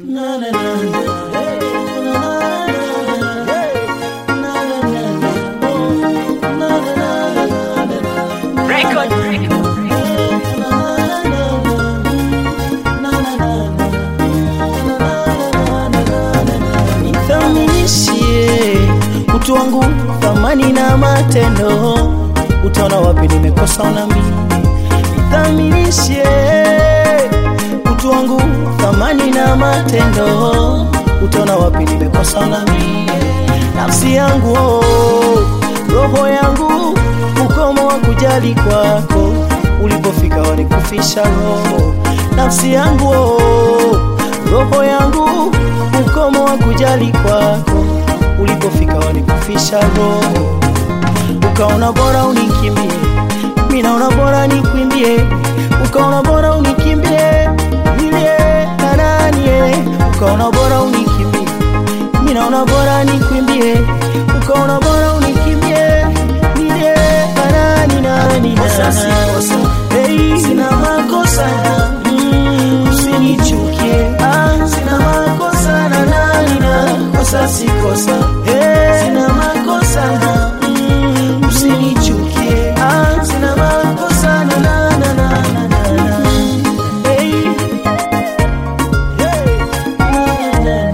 Nithaminishie utu wangu, thamani na matendo, utaona wapi nimekosa unami. Nithaminishie utu wangu, thamani na matendo, utaona wapi nimekosa unami. Nafsi yangu oh, roho yangu, ukomo wa kujali kwako, ulipofika wanikufisha roho. Nafsi yangu oh, roho yangu, ukomo wa kujali kwako, ulipofika wanikufisha roho. Ukaona bora unikimbie, mimi naona bora nikwimbie. Ukaona bora unikimbie, nilie na nani eh. Ukaona bora unikimbie, mimi naona bora nikwimbie. Ukaona bora unikimbie, nilie na nani nani Kosa si kosa. Hey, sina makosa mm, usinichukie ah, sina makosa na nani na kosa si kosa hey, sina makosa na mm, usinichukie ah, sina makosa na na na na na na na hey, hey, na na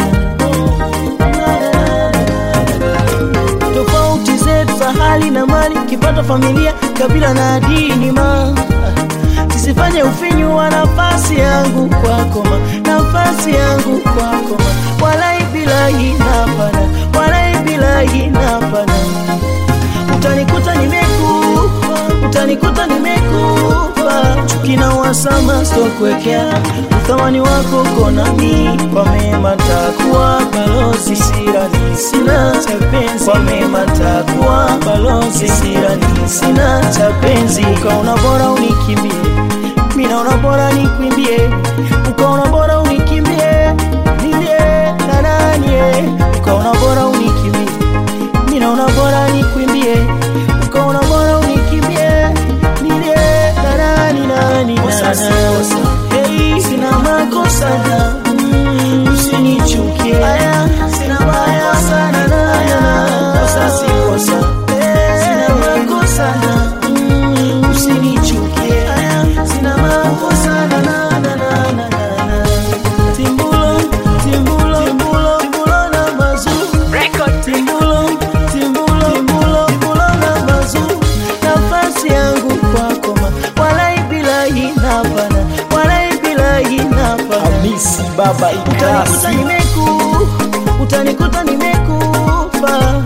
na tofauti zetu za hali na mali, kipato, familia, kabila na dini ma sisifanye ufinyu wa nafasi yangu kwako ma nafasi yangu kwako ma walai bilahi napana walai bilahi napana utanikuta nimekufa utanikuta nimekufa chuki na uhasama sitokuwekea uthamani wako konami kwa mema takuwa balozi sirani sina cha penzi kwa mema takuwa balozi sirani sina cha penzi ukaona bora unikimbie mimi naona bora nikwimbie ukaona bora unikimbie nilie na nani eh. ukaona bora unikimbie mimi naona bora nikwimbie ukaona bora unikimbie nilie na nani nani Kosa si nani. kosa. Hey, sina makosa na mm, usinichukie aya sina makosa na na kosa si kosa Hey, sina makosa na mm, usinichukie aya sina makosa na na na na na na timbulo timbulo timbulo timbulo na mazu timbulo timbulo timbulo timbulo na mazu nafasi yangu kwako ma walai bilahi napana walai bilahi napana Hamisi Baba utanikuta Ikasi nimeku utanikuta nimekufa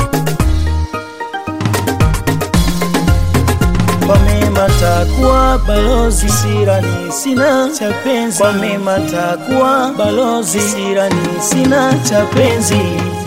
kwa mema takuwa balozi sirani sina cha penzi kwa mema takuwa balozi sirani sina cha penzi